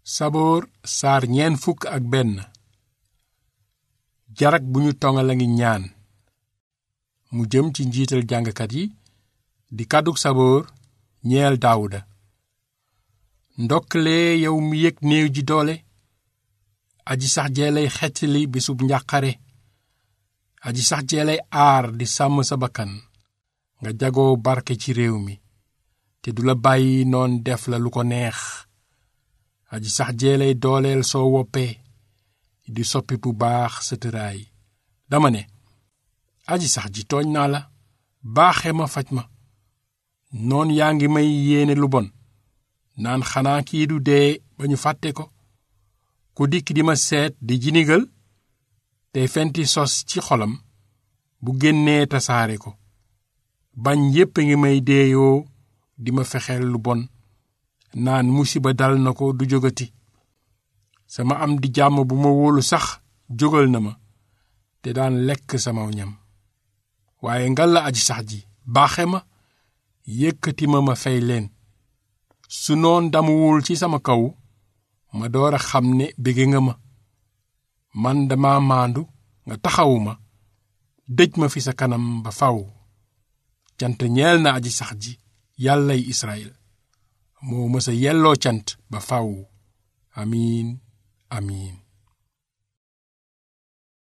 saboor saar ñeen fukk ak benn jarak bu ñu tongal a ngi ñaan mu jëm ci njiital jàngkat yi di kàddug saboor ñeel daawuda ndokkalee yow mi yëg néew ji doole aji sax jeelay xettali bisub njàqare aji sax jeelay aar di sàmm sa bakkan nga jagoo barke ci réew mi te du la bàyyi noon def la lu ko neex aji sax jeelay dooleel soo woppee di soppi bu baax sa tëraay dama ne aji sax ji tooñ naa la baaxe ma faj ma noon yaa ngi may yéene lu bon naan xanaa kii du dee ba ñu fàtte ko ku dikk di ma seet di jinigal tey fenti sos ci xolam bu génnee tasaare ko bañ yépp a ngi may deeyoo di ma fexeel lu bon naan musiba dal na ko du jógati sama am di jàmm bu ma wóolu sax jógal na ma te daan lekk sama ñam waaye ngal la aji sax ji baaxe ma yëkkati ma ma fay leen su noon damuwul ci sama kaw ma door a xam ne bége nga ma man dama maandu nga taxawu ma dëj ma fi sa kanam ba faw cant ñeel na aji sax ji yàllay Israyil moo mësa yelloo cant ba faw amiin amiin